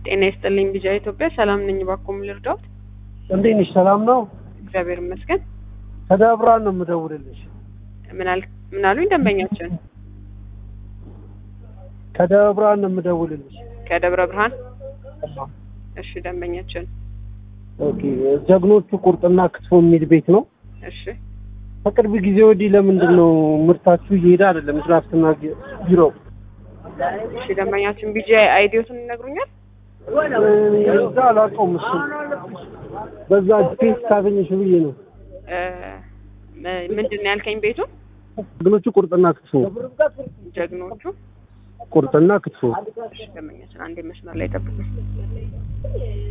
ጤና ይስጥልኝ ቢጃ ኢትዮጵያ ሰላም ነኝ። እባክዎ ምን ልርዳዎት? እንዴት ነሽ? ሰላም ነው? እግዚአብሔር ይመስገን። ከደብረ ብርሃን ነው የምደውልልሽ። ምን አል ምን አሉኝ ደንበኛችን? ከደብረ ብርሃን ነው የምደውልልሽ። ከደብረ ብርሃን እሺ፣ ደንበኛችን ኦኬ። ጀግኖቹ ቁርጥና ክትፎ የሚል ቤት ነው። እሺ፣ ከቅርብ ጊዜ ወዲህ ለምንድን ነው ምርታችሁ እየሄደ አይደለም? ድራፍትና ቢሮ እሺ፣ ደንበኛችን ቢጃ አይዲዮትን ይነግሩኛል? እዛ አላውቀውም። እሱን በዛ ፔስ ካገኘሽ ብዬ ነው። እ ምንድን ነው ያልከኝ? ቤቱ ጀግኖቹ ቁርጥና ክትፎ ጀግኖቹ ቁርጥና ክትፎ እሺ፣ ደንበኛችን አንዴ መስመር ላይ ጠብቁ።